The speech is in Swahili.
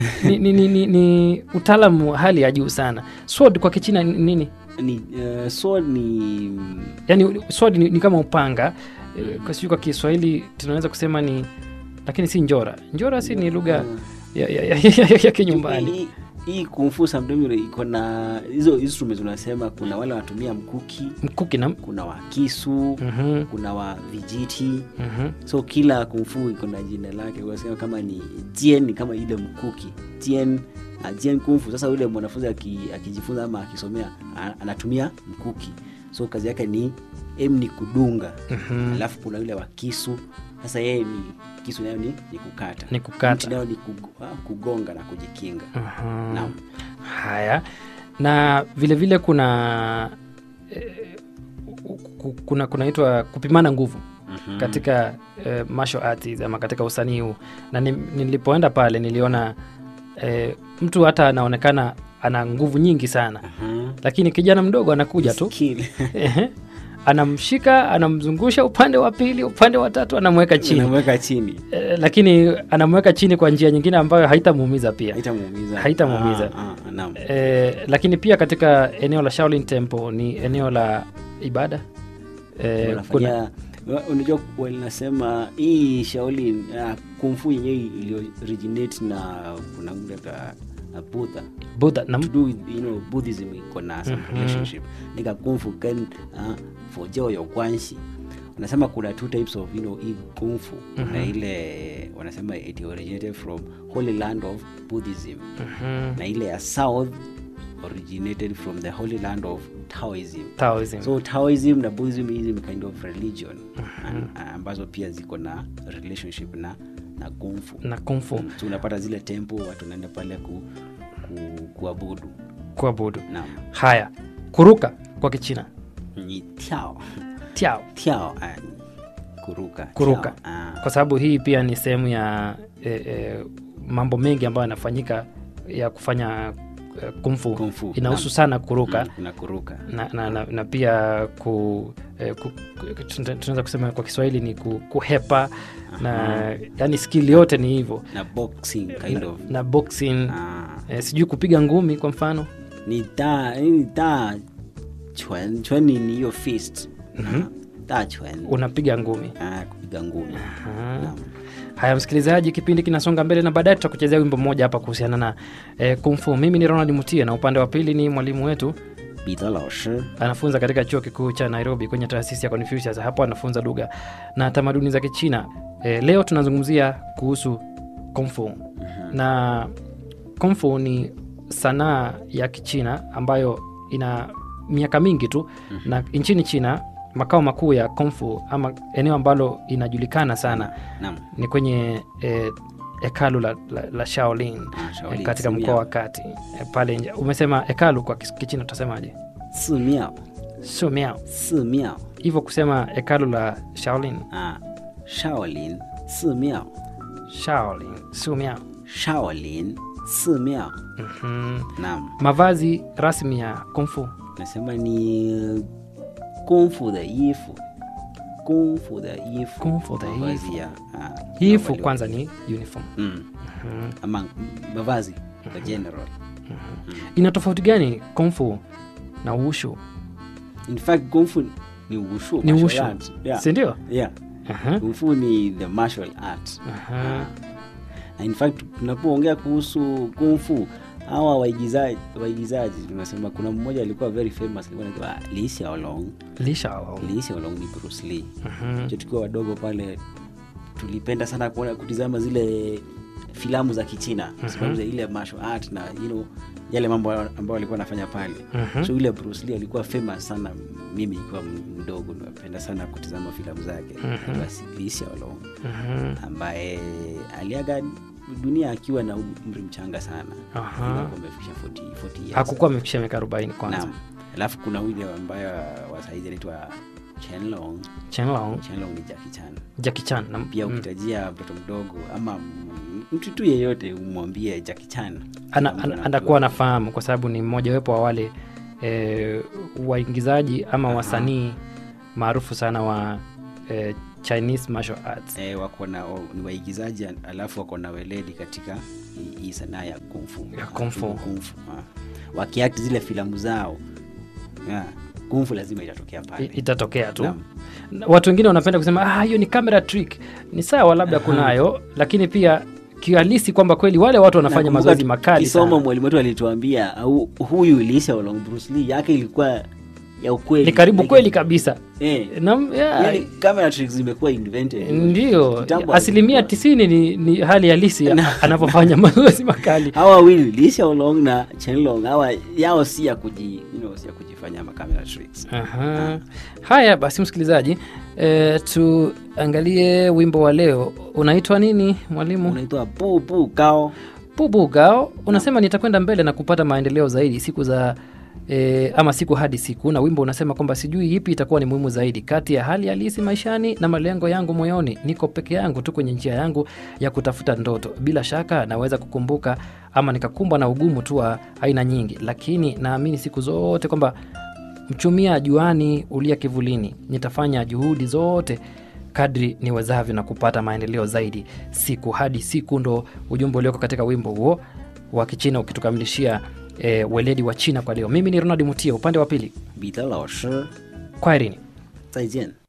ni, ni, ni, ni, ni utaalamu wa hali ya juu sana sword kwa kichina ni nini ni uh, sword ni yani sword ni, ni kama upanga Eh, kwa sijui kwa kiswahili tunaweza kusema ni lakini si njora njora si ni lugha ya, ya, ya, ya, ya, ya kinyumbani hii- hii kumfu sometimes iko na hizo instruments unasema kuna wale wanatumia mkuki mkuki na kuna wa kisu Mhm, kuna wa vijiti mhm. so kila kumfu iko na jina lake unasema kama ni jien ni kama ile mkuki jien uh, jien kumfu sasa yule mwanafunzi aki- akijifunza ama akisomea a- anatumia mkuki so kazi yake ni em ni kudunga Mhm. alafu kuna yule wa kisu sasa yeye ni kisu nayo ni, ni kukata Ni kukata. Mti nayo ni kug, ah, kugonga na kujikinga Mhm. Naam. haya na vile vile kuna eh, ku- kuna kunaitwa kupimana nguvu Mhm. katika eh, martial arts ama katika usanii huu na ni, nilipoenda pale niliona eh, mtu hata anaonekana ana nguvu nyingi sana Mhm. lakini kijana mdogo anakuja tu Skill. Ehe. anamshika anamzungusha upande wa pili upande wa tatu anamweka chini unamweka chini eh, lakini anamweka chini kwa njia nyingine ambayo haitamuumiza pia haitamuumiza Haitamuumiza. Ah, ah, naam. eh, lakini pia katika eneo la Shaolin Temple ni eneo la ibada eh, kuna, wanafanya wa- unajua wanasema hii shauli uh, kumfu yenyewe iliyo originate na kuna mle ka na Buddha Buddha na to do with you know Buddhism iko na some relationship nika kumfu kan uh, for joy ya kwanshi wanasema kuna two types of you know hii kumfu kuna ile wanasema it originated from holy land of Buddhism Mhm. na ile ya south originated from the holy land of Taoism Taoism. so taoism na buddhism hizi ni kind of religion An- ambazo pia ziko na relationship na na kumfu na kung fu so unapata zile tempo watu wanaenda pale ku, ku, kuabudu kuabudu naam haya kuruka kwa kichina ni tiao tiao tiao ah, kuruka Kuruka. tiao, ah. kwa sababu hii pia ni sehemu ya eh, eh, mambo mengi ambayo yanafanyika ya kufanya eh, kumfu Kung fu, inahusu naam. sana kuruka Mm, kuna kuruka na, na, na, na pia ku, eh, ku, ku- tuna- tunaweza kusema kwa kiswahili ni ku, kuhepa na yani skill yote ni hivyo na boxing kind na, of na boxing ah. eh, sijui kupiga ngumi kwa mfano ni da ni da chwen chwen ni ni hiyo fist Ah, da chwen unapiga ngumi ah, kupiga ngumi Aha. Naam. haya msikilizaji kipindi kinasonga mbele na baadaye tutakuchezea wimbo mmoja hapa kuhusiana na eh, kumfu mimi ni ronald mutie na upande wa pili ni mwalimu wetu 彼得老师 anafunza katika chuo kikuu cha nairobi kwenye taasisi ya confucius hapo anafunza lugha na tamaduni za kichina e, leo tunazungumzia kuhusu kumfu na kumfu ni sanaa ya kichina ambayo ina miaka mingi tu na nchini china makao makuu ya kumfu ama eneo ambalo inajulikana sana naam ni kwenye e, hekalu la, la, la shaolin Ah, Shaolin, eh, katika Simiao. mkoa wa kati e, pale nje umesema hekalu kwa kis- kichina utasemaje 寺庙 sio miao 寺庙 hivyo kusema hekalu la shaolin 啊，少林寺庙 shaolin sio miao 少林寺庙 Mhm. naam mavazi rasmi ya kumfu nasema ni 功夫的衣服功夫的衣服功夫的衣服 mavazi ya ah, hifu mavazi- kwanza ni uniform mm. ama mavazi the general ina tofauti gani kumfu na ushu in fact kung fu ni wushu ni martial ushu art. yeah. sindio yeah. Aha, kung fu ni the martial art aha. na in fact tunapoongea kuhusu kung fu hawa waigizaji waigizaji tunasema kuna mmoja alikuwa very famous alikuwa anaitwa Lee Hsiao-long Li Shaolong. Lee Hsiao-long ni Bruce Lee Mhm. Jo tukiwa wadogo pale tulipenda sana kuona kutizama zile filamu za kichina kwa sababu za ile martial art na you know, yale mambo ambayo alikuwa anafanya pale Mhm. so yule Bruce Lee alikuwa famous sana mimi nikiwa mdogo napenda sana kutizama filamu zake basi Lee Hsiao-long Mhm. ambaye aliaga dunia akiwa na umri mchanga sana Aha. Alikuwa amefikisha 40 40 years. hakukuwa amefikisha miaka arobaini kwanza Naam. alafu kuna yule ambaye wa saizi anaitwa Chenlong Chenlong, Chenlong ni Jackie Chan Jackie Chan na pia mm, ukitajia mtoto mdogo ama m- mtu tu yeyote umwambie Jackie Chan ana, Mtu ana, anajua. anakuwa anafahamu kwa sababu ni mmojawepo wa wale e, waingizaji ama wasanii maarufu sana wa e, Chinese martial arts eh, wako na o- ni waigizaji alafu wako na weledi katika hii- hii sanaa ya kungfu Ya kung fu. kungfu wakiakti zile filamu zao yeah. kungfu lazima itatokea I- pale itatokea tu Naam. Na watu wengine wanapenda kusema "Ah, hiyo ni camera trick ni sawa labda kunayo lakini pia kihalisi kwamba kweli wale watu wanafanya Nakumbuka mazoezi makali tukisoma sana. mwalimu wetu alituambia au huyu Lee Long Bruce Lee yake ilikuwa ya ukweli ni karibu Like- kweli kabisa eh, na, yeah, yani camera tricks zimekuwa invented ndio Kitambo asilimia hazikuwa. tisini ni, ni hali halisi ya- anapofanya mazoezi makali hawa wawili Lee Long na Chen Long hawa yao si ya kuji you know, si ya kujifanya ma camera tricks Aha. Haya basi, msikilizaji e, tuangalie wimbo wa leo unaitwa nini mwalimu? unaitwa bu bu gao Bubu Gao unasema nitakwenda mbele na kupata maendeleo zaidi siku za e, ama siku hadi siku, na wimbo unasema kwamba sijui ipi itakuwa ni muhimu zaidi kati ya hali halisi maishani na malengo yangu moyoni. Niko peke yangu tu kwenye njia yangu ya kutafuta ndoto. Bila shaka naweza kukumbuka ama nikakumbwa na ugumu tu wa aina nyingi, lakini naamini siku zote kwamba mchumia juani ulia kivulini. Nitafanya juhudi zote kadri niwezavyo na kupata maendeleo zaidi siku hadi siku. Ndo ujumbe ulioko katika wimbo huo wa Kichina ukitukamilishia e, weledi wa China kwa leo. Mimi ni Ronald Mutia, upande wa pili. 彼得老师 Kwaherini. 再见